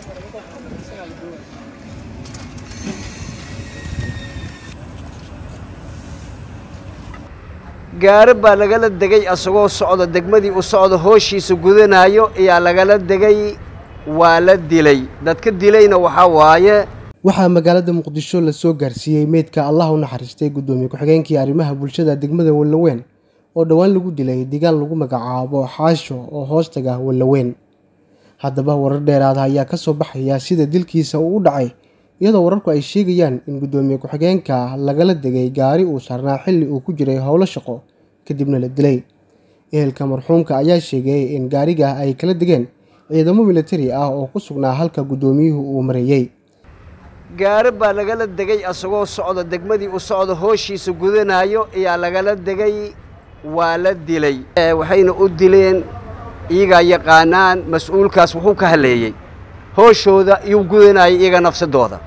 gaari baa lagala degay asagoo socda degmadii u socda hooshiisa gudanaayo ayaa lagala degay waa la dilay dadka dilayna waxaa waaye waxaa magaalada muqdisho lasoo gaarsiiyey meydka allah u naxariistay guddoomiye ku-xigeenkii arrimaha bulshada degmada wallaweyn oo dhowaan lagu dilay deegaan lagu magacaabo xaasho oo hoostaga wallaweyn haddaba warar dheeraada ayaa ka soo baxaya sida dilkiisa uu u dhacay iyadoo wararku ay sheegayaan in guddoomiye ku-xigeenka lagala degay gaari uu saarnaa xilli uu ku jiray howlo shaqo kadibna la dilay ehelka marxuumka ayaa sheegay in gaariga ay kala degeen ciidamo militari ah oo ku sugnaa halka guddoomiyuhu uu mareeyey gaari baa lagala degay asagoo socda degmadii u socda hooshiisa gudanaayo ayaa lagala degay waa la dilay waxayna u dileen iyagaa yaqaanaan mas-uulkaas wuxuu ka haleeyey hooshooda iyuu gudanayay iyaga nafsadooda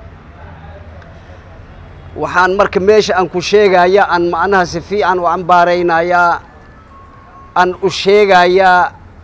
waxaan marka meesha aan ku sheegayaa aan macnaha si fiican u cambaaraynayaa aan u sheegayaa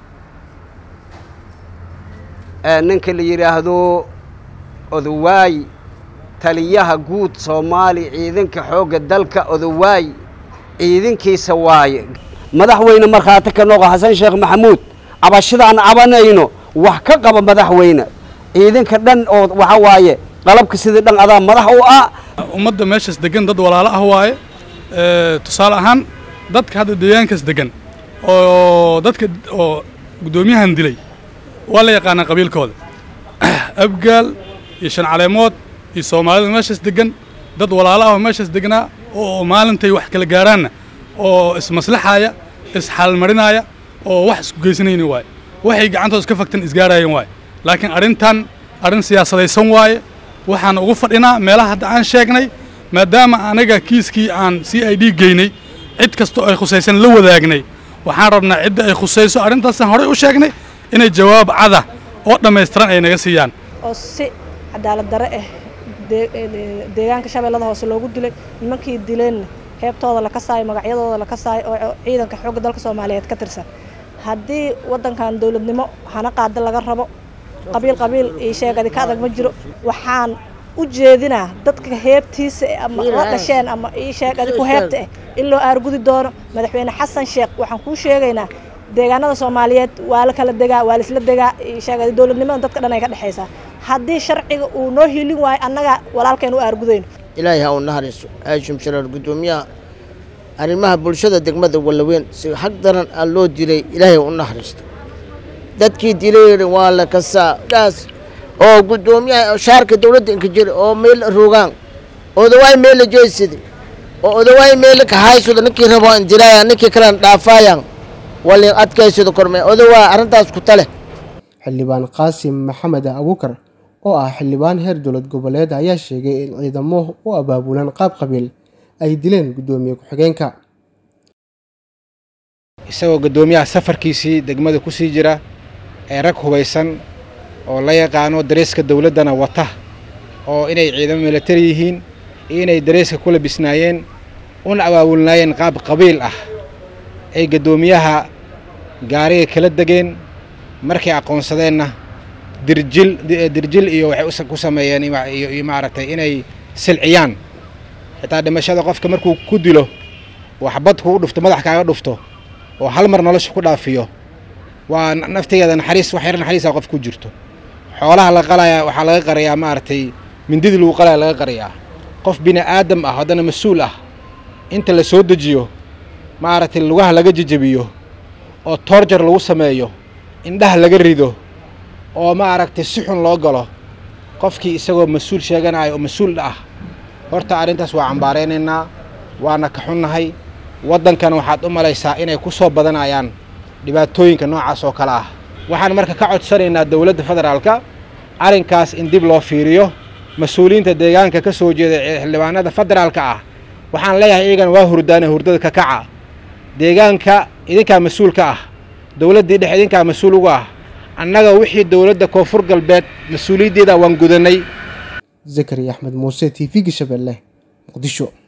ninka la yidhaahdo odowaay taliyaha guud soomaali ciidanka xoogga dalka odowaay ciidankiisa waaye madaxweyne markhaati ka noqo xasan sheekh maxamuud cabashadaan cabanayno wax ka qaba madaxweyne ciidanka dhan oo waxa waaye qalabka sidii dhan adaa madax u ah ummadda meeshaas degan dad walaalo ah waaye tusaale ahaan dadka hadda deegaankaas degan oo dadka oo guddoomiyahan dilay waa la yaqaanaa qabiilkooda abgaal iyo shan caleemood iyo soomaalida meeshaas degan dad walaalo ah oo meeshaas degnaa oo maalintay wax kala gaaraanna oo ismaslaxaaya isxaalmarinaya oo wax isku geysanayni waaye waxay gacantooda iska fagtan isgaarayeen waaye laakiin arrintan arrin siyaasadaysan waaye waxaan ugu fadhinaa meelaha hadda aan sheegnay maadaama anaga kiiskii aan c i d geynay cid kastoo ay khusaysan la wadaagnay waxaan rabnaa cidda ay khusayso arrintaasaan horey u sheegnay inay jawaab cada oo dhammaystiran ay naga siiyaan oo si cadaalad darre ah deegaanka shabeellada hoose loogu dilay nimankii dileenna heebtooda la kasaayo magacyadooda la kasaayo oo ciidanka xoogga dalka soomaaliyeed ka tirsan haddii waddankan dowladnimo hana qaada laga rabo qabiil qabiil io sheegadi ka adag ma jiro waxaan u jeedinaa dadka heebtiisa ama la dhasheen ama ii sheegadi ku heebta ah in loo aargudi doono madaxweyne xasan sheekh waxaan kuu sheegaynaa deegaanada soomaaliyeed waa la kala degaa waa laisla degaa sheegadi dowladnimada dadka dhan ay ka dhexaysaa haddii sharciga uu noo hiilin waayo annaga walaalkeen u aargudayno ilaahay ha u naxariiso aashim sharaar guddoomiyaha arrimaha bulshada degmada wallaweyn si xag daran aa loo dilay ilaahay u naxariisto dadkii dilay waa la kasaa daas oo guddoomiyaha shaarka dowladda inka jira oo meel rogaan odawaay meel la jeysada oo odawaay meel ka haysado ninkii rabo indiraaya ninkii kalena dhaafaayan walin adkaysado korme odawaa arrintaas ku tale xildhibaan qaasim maxamed abuukar oo ah xildhibaan heer dowlad goboleed ayaa sheegay in ciidamo u abaabulan qaab qabiil ay dileen guddoomiye ku-xigeenka isagoo guddoomiyaha safarkiisii degmada ku sii jira ee rag hubaysan oo la yaqaano dareeska dowladdana wata oo inay ciidamo militari yihiin iyo inay dareeska ku labisnaayeen una abaabulnaayeen qaab qabiil ah ay guddoomiyaha gaariga kala degeen markay aqoonsadeenna dirjil dirjil iyo waxay ku sameeyeen iyo maaragtay inay silciyaan xitaa dhimashada qofka markuu ku dilo waxbad kugu dhufto madax kaaga dhufto oo hal mar nolosha ku dhaafiyo waa naftigeeda naxariis wax yar naxariisa qof ku jirto xoolaha la qalaya waxaa laga qarayaa maaragtay mindidii lagu qalaya laga qarayaa qof bini aadam ah haddana mas-uul ah inta la soo dejiyo maaragtay lugaha laga jejebiyo oo toorjar lagu sameeyo indhaha laga rido oo maaragtay si xun loo galo qofkii isagoo mas-uul sheeganaya oo mas-uul ah horta arrintaas waa cambaaraynaynaa waana ka xunnahay waddankana waxaad u malaysaa inay ku soo badanayaan dhibaatooyinka noocaas oo kale ah waxaan marka ka codsanaynaa dowladda federaalka arrinkaas in dib loo fiiriyo mas-uuliyiinta deegaanka ka soo jeeda ee xildhibaanada federaalka ah waxaan leeyahay iyagana waa hurdaane hurdada ka kaca deegaanka idinkaa mas-uul ka ah dowladdii dhex idinkaa mas-uul uga ah annaga wixii dowladda koonfur galbeed mas-uuliyaddeeda waan gudanay zakari axmed muuse t v-ga shabeelle muqdisho